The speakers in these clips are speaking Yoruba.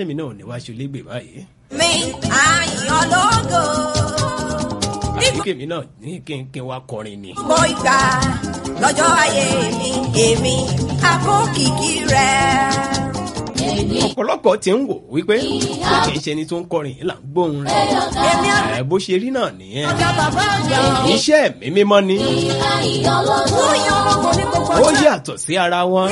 sẹ́mi náà ò ní wá ṣe olégbè báyìí. mi àyàn lógo. àbí kèmi náà ní kí n kí n wá kọrin ni. Gbogbo ìgbà lọ́jọ́ ayé mi, èmi àkókìkí rẹ̀. ọ̀pọ̀lọpọ̀ ti ń wò wípé kò kì í ṣe ẹni tó ń kọrin yìí là ń gbóhùn rẹ̀. Èmi ẹ̀ bó ṣe rí náà nìyẹn. àjọ bàbá àjọ. iṣẹ́ mi mímọ́ ni Ó yan ológo ní gbogbo ó ọjọ́. yàtọ̀ sí ara wọn.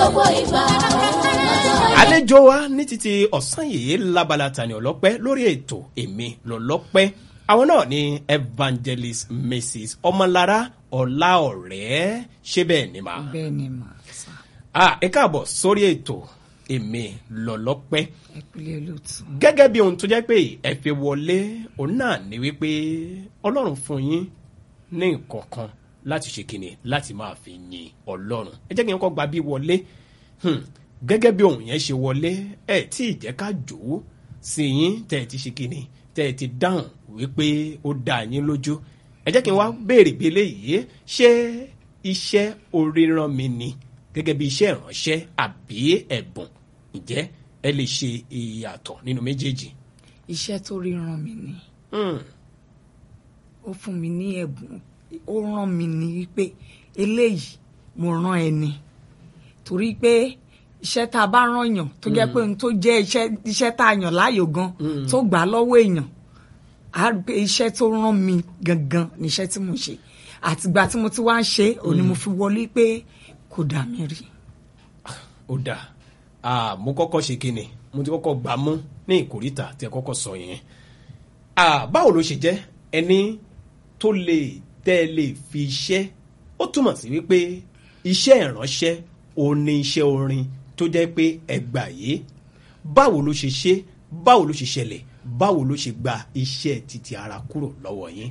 àlejò wa ní títí ọ̀sán yìí lábala tani ọlọ́pẹ́ lórí ètò èmi lọ́lọ́pẹ́ àwọn náà ni evangelist mrs ọmọlára ọláọ̀rẹ́ ṣé bẹ́ẹ̀ ni mà. bẹ́ẹ̀ ni mà sá Ah, ẹ káàbọ̀ sórí ètò èmi lọ́lọ́pẹ́ ẹ pílẹ̀ olóòtú. gẹ́gẹ́ bí ohun tó jẹ́ pé ẹ fi wọlé òun náà ni wípé ọlọ́run fún yín ní nǹkan kan láti ṣe kìnnì láti máa fi yin ọlọ́run ẹ jẹ́ kí n kọ́ gba bí wọlé Hmm, gẹ́gẹ́ bí ohun yẹn ṣe wọlé ẹ tí ì jẹ́ ká jò ó sí yín tẹ́ ẹ ti ṣe kìnnì tẹ́ ẹ ti dáhùn wípé ó dá yín lójú ẹ jẹ́ kí n wá béèrè bí eléyìí ṣé iṣẹ́ oríran mi ni gẹ́gẹ́ bí iṣẹ́ ìránṣẹ́ àbí ẹ̀bùn ǹjẹ́ ẹ lè ṣe ìyàtọ̀ nínú méjèèjì. iṣẹ́ tó rí ràn mí ni Hmm, ó fún mi ní ẹ̀bùn ó ràn mí ní wípé eléyìí mo rán ẹni torí pé iṣẹ́ tá a bá rán yàn tó jẹ́ pé ohun tó jẹ́ iṣẹ́ iṣẹ́ tá a yàn láàyò gan tó gbà á lọ́wọ́ èèyàn á rí pé iṣẹ́ tó rán mi gangan ni iṣẹ́ tí mo ṣe àtìgbà tí mo ti wá ń ṣe òní mo fi wọlé pé kò dà mí rí. ó dáa Ah, mo kọ́kọ́ ṣe kíni mo ti kọ́kọ́ gbà mú ní ìkórìtà tí ẹ kọ́kọ́ sọ yẹn. Ah, báwo ló ṣe jẹ́ ẹni tó lè tẹ́ ẹ lè fi iṣẹ́ ó túmọ̀ sí wípé iṣẹ́ ìránṣẹ́ ò ní iṣẹ́ orin tó jẹ́ pé ẹgbà yìí báwo ló ṣe ṣe báwo ló ṣe ṣẹlẹ̀ báwo ló ṣe gba iṣẹ́ títí ara kúrò lọ́wọ́ yín.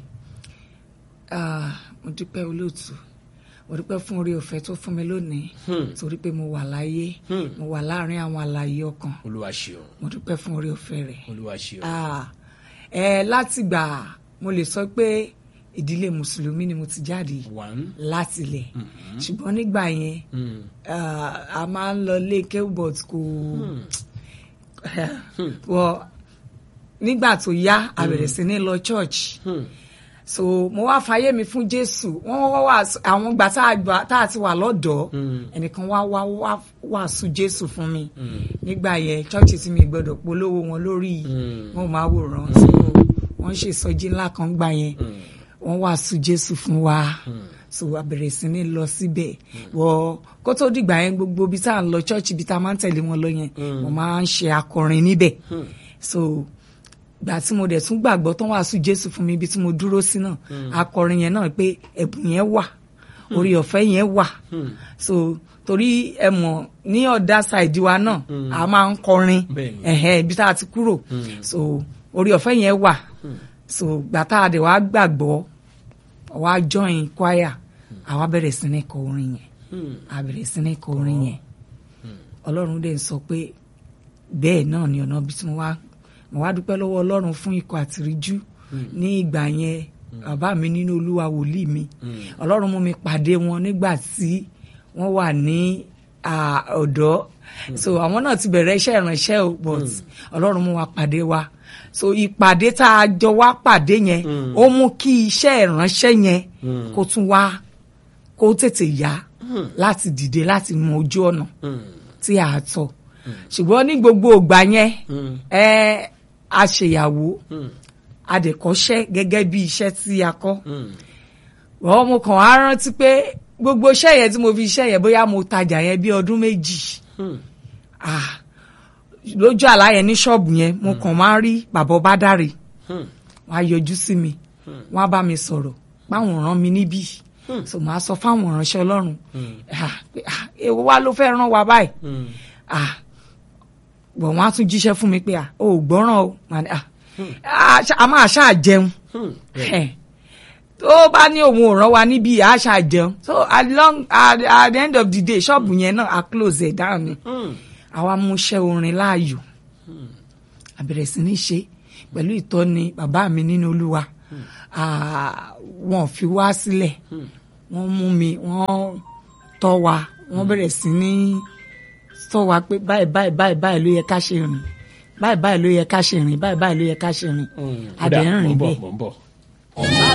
Ah, mo dúpẹ́ olóòtú mo dúpẹ́ fún orí ọ̀fẹ́ tó fún mi lónìí torí pé mo wà láyé mo wà láàrin àwọn àlàyé ọkàn olúwa ṣeun mo dúpẹ́ fún orí ọ̀fẹ́ rẹ̀. olúwa ṣeun. Ah, ẹ látìgbà mo lè sọ pé ìdílé mùsùlùmí ni mo ti jáde one látilẹ̀ ṣùgbọ́n nígbà yẹn mm. ah, a máa ń lọ lé kébùbọ̀t kò wọ nígbà tó yá a bẹ̀rẹ̀ sí ní lọ church Hmm. so mo wá fàyè mi fún jésù wọn wá wá àwọn gbà tá a gbà tá a ti wà lọ́dọ̀ ẹnìkan wá wá wá wàásù jésù fún mi nígbà yẹn chọọchì tí mi gbọ́dọ̀ polówó wọn lórí wọn máa wòran so wọn ṣe ìsọjí ńlá kan gbà yẹn wọn wàásù jésù fún wa so a bẹ̀rẹ̀ sí ní lọ síbẹ̀ wọ kó tó dìgbà yẹn gbogbo ibi tá à ń lọ chọọchì ibi tá a máa ń tẹ̀lé wọn lọ yẹn mo máa ń ṣe akọrin níbẹ̀ so gbà tí mo dẹ̀ tún gbàgbọ́ tán wàásù jésù fún mi ibi tí mo dúró sí náà akọrin yẹn náà pé ẹ̀bùn yẹn wà orí ọ̀fẹ́ yẹn wà so torí ẹ mọ̀ ní ọ̀dà ṣáìdì wa náà a máa ń kọrin Bẹ́ẹ̀ni. ẹ̀hẹ́ ibi tá a ti kúrò so orí ọ̀fẹ́ yẹn wà so gbà tá a dẹ̀ wá gbàgbọ́ wá join choir àwa bẹ̀rẹ̀ sí ní kọ orin yẹn a bẹ̀rẹ̀ sí ní kọ orin yẹn ọlọ́run dẹ̀ ń sọ pé bẹ́ẹ̀ náà ni ọ̀nà bí tí mo wá mo wá dúpẹ́ lọ́wọ́ ọlọ́run fún ikọ̀ àtìríjú ní ìgbà yẹn bàbá mi nínú olúwa wòlíì mi ọlọ́run mú mi pàdé wọn nígbà tí wọ́n wà ní ah, ọ̀dọ́ so àwọn náà ti bẹ̀rẹ̀ iṣẹ́ ìránṣẹ́ o but ọlọ́run mú wa pàdé wa so ìpàdé tá a jọ wá pàdé yẹn ó mú kí iṣẹ́ ìránṣẹ́ yẹn kó tún wá kó tètè yá láti dìde láti mọ ojú ọ̀nà tí a tọ̀ ṣùgbọ́n ní gbogbo ìgbà yẹn ẹ a ṣèyàwó a dẹ̀ kọ́ṣẹ́ gẹ́gẹ́ bí iṣẹ́ tí a kọ́ wọ́n mo kàn á rántí pé gbogbo iṣẹ́ yẹn tí mo fi iṣẹ́ yẹn bóyá mo tajà yẹn bí ọdún méjì Ah, lójú àlá yẹn ní ṣọ́ọ̀bù yẹn mo kàn máa ń rí bàbá Bádàrè wọ́n á yọjú sí mi wọ́n á bá mi sọ̀rọ̀ páwọn rán mi níbí so màá sọ fáwọn ìránṣẹ́ Ọlọ́run ah, pé, ah, èwo wá ló fẹ́ rán wa báyìí ah bọ̀ wọ́n á tún jíṣẹ́ fún mi pé ah o ò gbọ́ràn o Màá ní, ah ah, ṣá- a máa ṣáà jẹun Eh, tó bá ní òun ò rán wa níbí a ṣáà jẹun so at, long, at, at the end of the day ṣọ́ọ̀bù yẹn náà a close ẹ̀ down ni àwa mú iṣẹ́ orin láàyò a bẹ̀rẹ̀ sí ní ṣe pẹ̀lú ìtọ́ni bàbá mi nínú Olúwa Ah, wọn ò fi wá sílẹ̀ wọ́n mú mi wọ́n tọ́ wa wọ́n bẹ̀rẹ̀ sí ní tọ́ wa pé báyìí báyìí báyìí báyìí ló yẹ ká ṣe rìn báyìí báyìí ló yẹ ká ṣe rìn báyìí báyìí ló yẹ ká ṣe rìn Mm, adẹ̀ ń kódà, rìn mò ń bọ̀, bẹ́ẹ̀ mò ń bọ̀.